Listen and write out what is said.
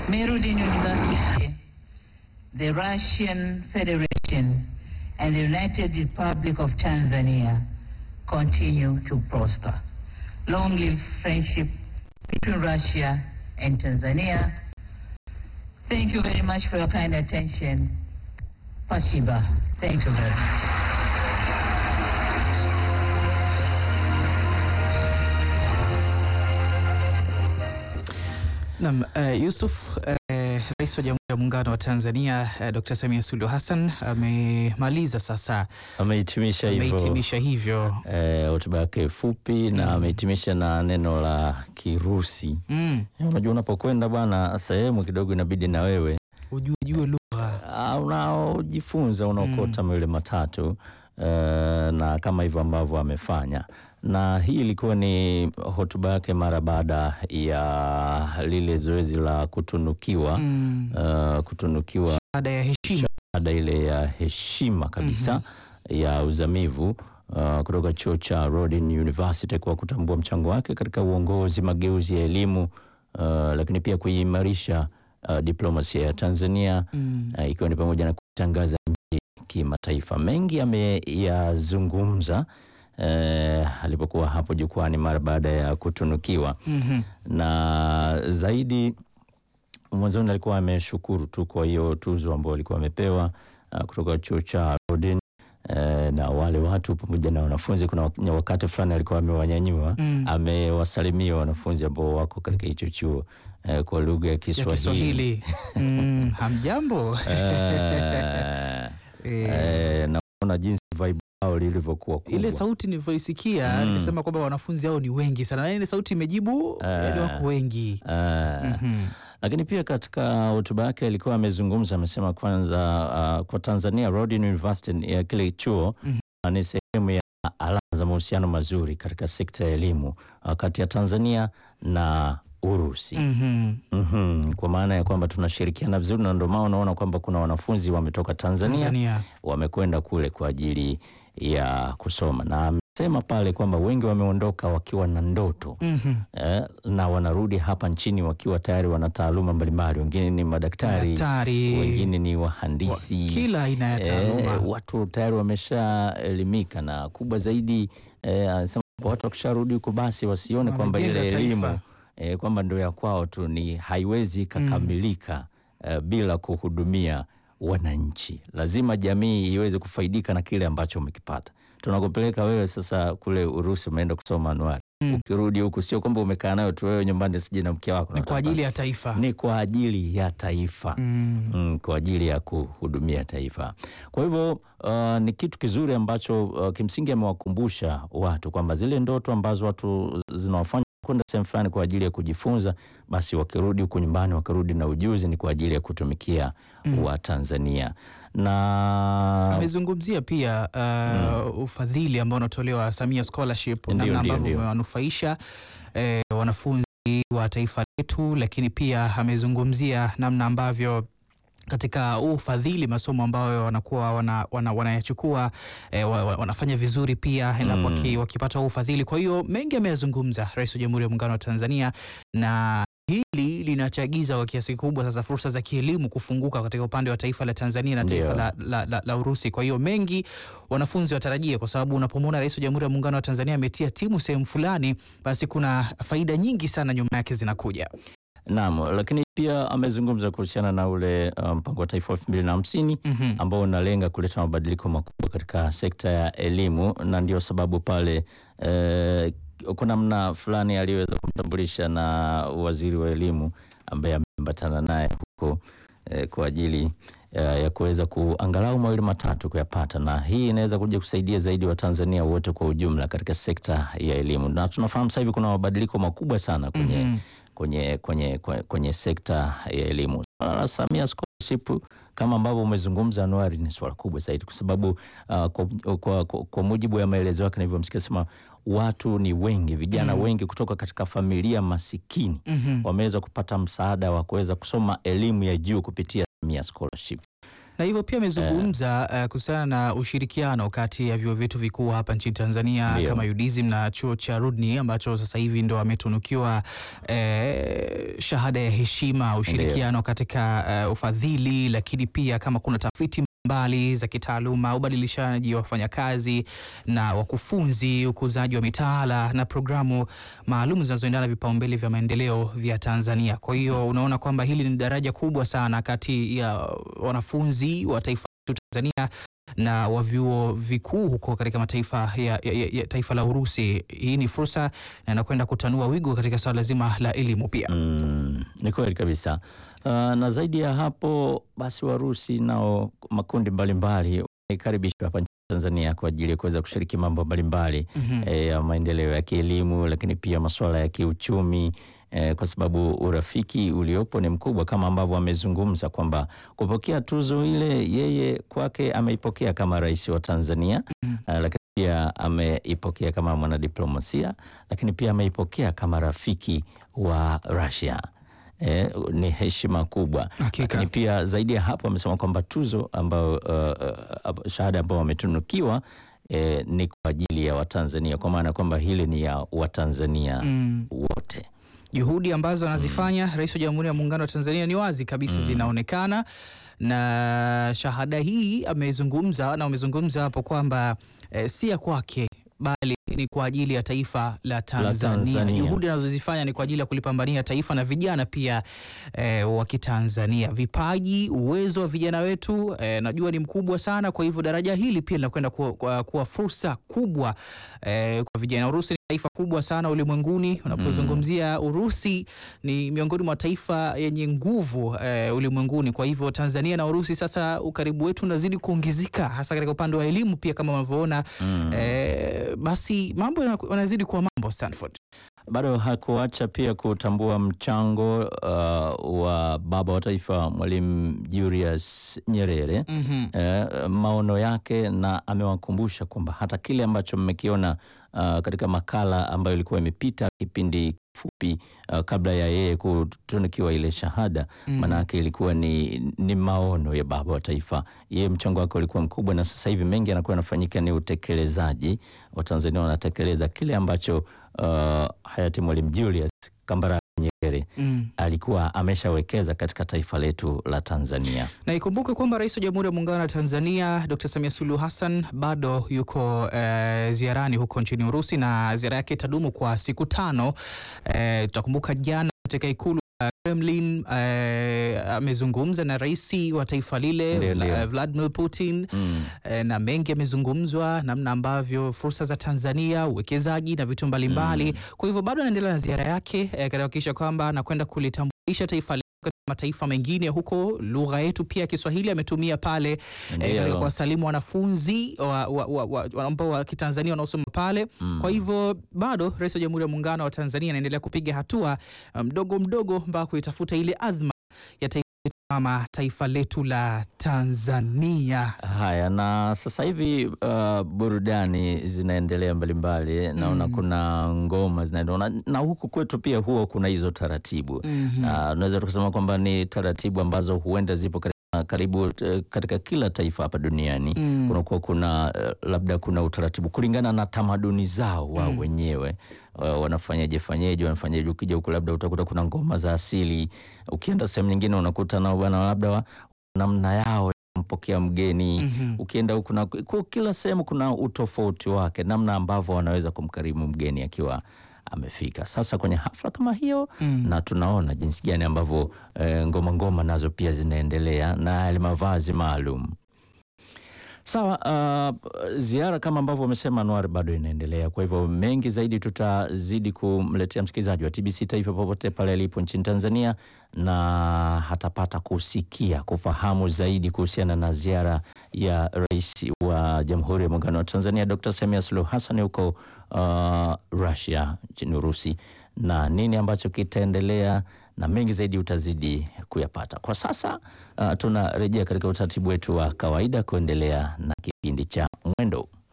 Merudin University, the Russian Federation, and the United Republic of Tanzania continue to prosper. Long live friendship between Russia and Tanzania. Thank you very much for your kind attention. Spasiba. Thank you very much. Naam, uh, Yusuf uh, Rais wa Jamhuri ya Muungano wa Tanzania uh, Dr. Samia Suluhu Hassan amemaliza sasa, Amehitimisha hivyo amehitimisha hivyo eh, hotuba yake fupi na amehitimisha na neno la Kirusi. mm, Eh, Unajua, unapokwenda bwana sehemu kidogo, inabidi na wewe ujue jue lugha ah, unaojifunza unaokota mawili matatu eh, na kama hivyo ambavyo amefanya, na hii ilikuwa ni hotuba yake mara baada ya lile zoezi la kutunukiwa mm, eh, kutunukiwa baada ya heshima ada ile ya heshima kabisa ya uzamivu uh, kutoka chuo cha Rodin University kwa kutambua mchango wake katika uongozi, mageuzi ya elimu uh, lakini pia kuimarisha uh, diplomasia ya Tanzania mm, uh, ikiwa ni pamoja na kutangaza nchi kimataifa. Mengi ameyazungumza uh, alipokuwa hapo jukwani mara baada ya kutunukiwa mhm, na zaidi mwanzoni alikuwa ameshukuru tu kwa hiyo tuzo ambayo alikuwa amepewa uh, kutoka chuo cha Rodin uh, na wale watu pamoja na wanafunzi. Kuna wak- wakati fulani alikuwa amewanyanyua mm. amewasalimia wanafunzi ambao wako katika hicho chuo uh, kwa lugha ya ya Kiswahili Kiswahili mm, hamjambo Eh, Eh, eh, na kuona jinsi vibe lao lilivyokuwa kubwa. ile sauti nilivyoisikia Mm. nikasema kwamba wanafunzi hao ni wengi sana, yaani ile sauti imejibu yaani wako wengi Eh, Mhm. lakini pia katika hotuba yake alikuwa amezungumza, amesema kwanza, uh, kwa Tanzania Rodin University ya kile chuo Mhm. uh, ni sehemu ya alama za mahusiano mazuri katika sekta ya elimu uh, kati ya Tanzania na Urusi. Mhm. Mhm, kwa maana ya kwamba tunashirikiana vizuri, na ndio maana unaona kwamba kuna wanafunzi wametoka Tanzania, Tanzania wamekwenda kule kwa ajili ya kusoma, na amesema pale kwamba wengi wameondoka wakiwa na ndoto Mhm. eh, na wanarudi hapa nchini wakiwa tayari wana taaluma mbalimbali. Wengine ni madaktari, daktari wengine ni wa- wahandisi kila aina ya eh, taaluma watu tayari wameshaelimika, na kubwa zaidi eh, anasema kwamba watu wakisharudi huko basi wasione kwamba ile Wamejenga taifa. elimu eh, kwamba ndio ya kwao tu, ni haiwezi ikakamilika eh, bila kuhudumia wananchi. Lazima jamii iweze kufaidika na kile ambacho umekipata. Tunakupeleka wewe sasa kule Urusi, umeenda kusoma anuari Mm. ukirudi huku sio kwamba umekaa nayo tu wewe nyumbani sije na mke wako ni kwa ajili ya taifa ni kwa ajili ya taifa Mm. mm, kwa ajili ya kuhudumia taifa. Kwa hivyo uh, ni kitu kizuri ambacho uh, kimsingi amewakumbusha watu kwamba zile ndoto ambazo watu zinawafanya kwenda sehemu fulani kwa ajili ya kujifunza, basi wakirudi huku nyumbani, wakirudi na ujuzi, ni kwa ajili ya kutumikia Mm. wa Tanzania na amezungumzia pia uh, ufadhili ambao unatolewa Samia Scholarship, Ndio, namna ndio, ambavyo ndio. umewanufaisha eh, wanafunzi wa taifa letu, lakini pia amezungumzia namna ambavyo katika huu ufadhili masomo ambayo wanakuwa wana, wana, wanayachukua eh, wa- wa- wanafanya vizuri pia endapo Mm. waki, wakipata huu ufadhili. Kwa hiyo mengi ameyazungumza Rais wa Jamhuri ya Muungano wa Tanzania na hili linachagiza kwa kiasi kikubwa sasa fursa za kielimu kufunguka katika upande wa taifa la Tanzania na taifa Ndio. la, la, la, la Urusi. Kwa hiyo mengi wanafunzi watarajie, kwa sababu unapomwona Rais wa Jamhuri ya Muungano wa Tanzania ametia timu sehemu fulani, basi kuna faida nyingi sana nyuma yake zinakuja. naam, lakini pia amezungumza kuhusiana na ule uh, mpango wa taifa elfu mbili na hamsini Mhm. ambao unalenga kuleta mabadiliko makubwa katika sekta ya elimu, na ndio sababu pale eh, kwa namna fulani aliweza kumtambulisha na waziri wa elimu ambaye ameambatana naye huko eh, kwa ajili eh, ya kuweza kuangalau mawili matatu kuyapata, na hii inaweza kuja kusaidia zaidi Watanzania wote kwa ujumla katika sekta ya elimu, na tunafahamu sasa hivi kuna mabadiliko makubwa sana kwenye Mhm. kwenye, kwenye, kwenye, kwenye sekta ya elimu. Swala la Samia Scholarship kama ambavyo umezungumza Anuari, ni swala kubwa zaidi kwa sababu uh, kwa, kwa, kwa, kwa mujibu ya maelezo yake nilivyomsikia sema watu ni wengi, vijana Mhm. wengi kutoka katika familia masikini Mhm. wameweza kupata msaada wa kuweza kusoma elimu ya juu kupitia Samia Scholarship. na hivyo pia amezungumza uh, kuhusiana na ushirikiano kati ya vyuo vyetu vikuu hapa nchini Tanzania Ndio. kama UDSM na chuo cha Rudni ambacho sasa hivi ndo ametunukiwa eh, shahada ya heshima, ushirikiano katika eh, ufadhili, lakini pia kama kuna tafiti mbali za kitaaluma, ubadilishaji wa wafanyakazi na wakufunzi, ukuzaji wa mitaala na programu maalum zinazoendana na vipaumbele vya maendeleo vya Tanzania. Kwa hiyo unaona kwamba hili ni daraja kubwa sana kati ya wanafunzi wa taifa letu Tanzania na wa vyuo vikuu huko katika mataifa ya, ya, ya, ya taifa la Urusi. Hii ni fursa na inakwenda kutanua wigo katika swala zima la elimu pia. Mm, ni kweli kabisa. Uh, na zaidi ya hapo basi Warusi nao makundi mbalimbali waikaribishwa hapa nchini Tanzania kwa ajili ya kuweza kushiriki mambo mbalimbali Mhm. eh, ya maendeleo ya kielimu, lakini pia masuala ya kiuchumi eh, kwa sababu urafiki uliopo ni mkubwa, kama ambavyo amezungumza kwamba kupokea tuzo ile yeye kwake ameipokea kama rais wa Tanzania Mhm. eh, lakini pia ameipokea kama mwanadiplomasia, lakini pia ameipokea kama rafiki wa Russia. Eh, ni heshima kubwa Hakika. lakini pia zaidi ya hapo amesema kwamba tuzo ambayo uh, uh, shahada ambayo wametunukiwa eh, ni kwa ajili ya Watanzania, kwa maana kwamba hili ni ya Watanzania Mm. wote. Juhudi ambazo anazifanya Rais wa Jamhuri ya Muungano wa Tanzania ni wazi kabisa zinaonekana, na shahada hii amezungumza na amezungumza hapo kwamba eh, si ya kwake bali ni kwa ajili ya taifa la Tanzania. Tanzania. Juhudi anazozifanya ni kwa ajili ya kulipambania taifa na vijana pia eh, wa Kitanzania. Vipaji, uwezo wa vijana wetu eh, najua ni mkubwa sana. Kwa hivyo daraja hili pia linakwenda kuwa, kuwa, kuwa fursa kubwa eh, kwa vijana. Urusi ni taifa kubwa sana ulimwenguni. Unapozungumzia Urusi ni miongoni mwa taifa yenye nguvu eh, ulimwenguni. Kwa hivyo Tanzania na Urusi sasa, ukaribu wetu unazidi kuongezeka, hasa katika upande wa elimu pia, kama unavyoona Mm. eh, basi mambo yana- yanazidi kuwa mambo Stanford. Bado hakuacha pia kutambua mchango uh, wa baba wa taifa Mwalimu Julius Nyerere Mhm. eh, maono yake na amewakumbusha kwamba hata kile ambacho mmekiona uh, katika makala ambayo ilikuwa imepita kipindi kifupi uh, kabla ya yeye kutunikiwa ile shahada Mm. maanake ilikuwa ni, ni maono ya baba wa taifa. Yeye mchango wake ulikuwa mkubwa, na sasa hivi mengi yanakuwa yanafanyika ni utekelezaji. Watanzania wanatekeleza kile ambacho uh, hayati Mwalimu Julius Kambarage Nyerere Mm. alikuwa ameshawekeza katika taifa letu la Tanzania. Na ikumbuke kwamba Rais wa Jamhuri ya Muungano wa Tanzania Dr. Samia Suluhu Hassan bado yuko eh, ziarani huko nchini Urusi na ziara yake itadumu kwa siku tano. Eh, tutakumbuka jana katika ikulu ya Kremlin eh, amezungumza na rais wa taifa lile Ndio, ndio. eh, Vladimir Putin Mm. eh, na mengi yamezungumzwa, namna ambavyo fursa za Tanzania, uwekezaji na vitu mbalimbali. Kwa hivyo bado anaendelea na ziara yake eh, katika kuhakikisha kwamba anakwenda kulitambulisha taifa letu katika mataifa mengine huko. Lugha yetu pia ya Kiswahili ametumia pale eh, Ndio. katika kuwasalimu wanafunzi wa, wa, wa, wa, wa, ambao wa Kitanzania wanaosoma pale. Mm. Kwa hivyo bado Rais wa Jamhuri ya Muungano wa Tanzania anaendelea kupiga hatua uh, mdogo mdogo mpaka kuitafuta ile adhma ya taifa letu kama taifa letu la Tanzania. Haya, na sasa hivi uh, burudani zinaendelea mbalimbali, naona Mm. kuna ngoma zinaendelea na, na huku kwetu pia huwa kuna hizo taratibu Mhm. na unaweza tukasema kwamba ni taratibu ambazo huenda zipo katika, karibu eh, katika kila taifa hapa duniani Mm. kunakuwa kuna eh, labda kuna utaratibu kulingana na tamaduni zao wao Mm. wenyewe uh, wanafanyaje fanyeje wanafanyaje. Ukija huku labda utakuta kuna ngoma za asili, ukienda sehemu nyingine unakuta nao bwana labda wa- namna yao ya kumpokea mgeni Mhm. ukienda huku na kwa kila sehemu kuna utofauti wake, namna ambavyo wanaweza kumkarimu mgeni akiwa amefika. Sasa kwenye hafla kama hiyo Mm. na tunaona jinsi gani ambavyo eh, ngoma ngoma nazo pia zinaendelea na yale mavazi maalum. Sawa, uh, ziara kama ambavyo wamesema Anwar bado inaendelea. Kwa hivyo mengi zaidi tutazidi kumletea msikilizaji wa TBC Taifa popote pale alipo nchini Tanzania, na hatapata kusikia kufahamu zaidi kuhusiana na ziara ya Rais wa Jamhuri ya Muungano wa Tanzania Dr. Samia Suluhu Hassan huko uh, Russia nchini Urusi na nini ambacho kitaendelea na mengi zaidi utazidi kuyapata. Kwa sasa uh, tunarejea katika utaratibu wetu wa kawaida kuendelea na kipindi cha Mwendo.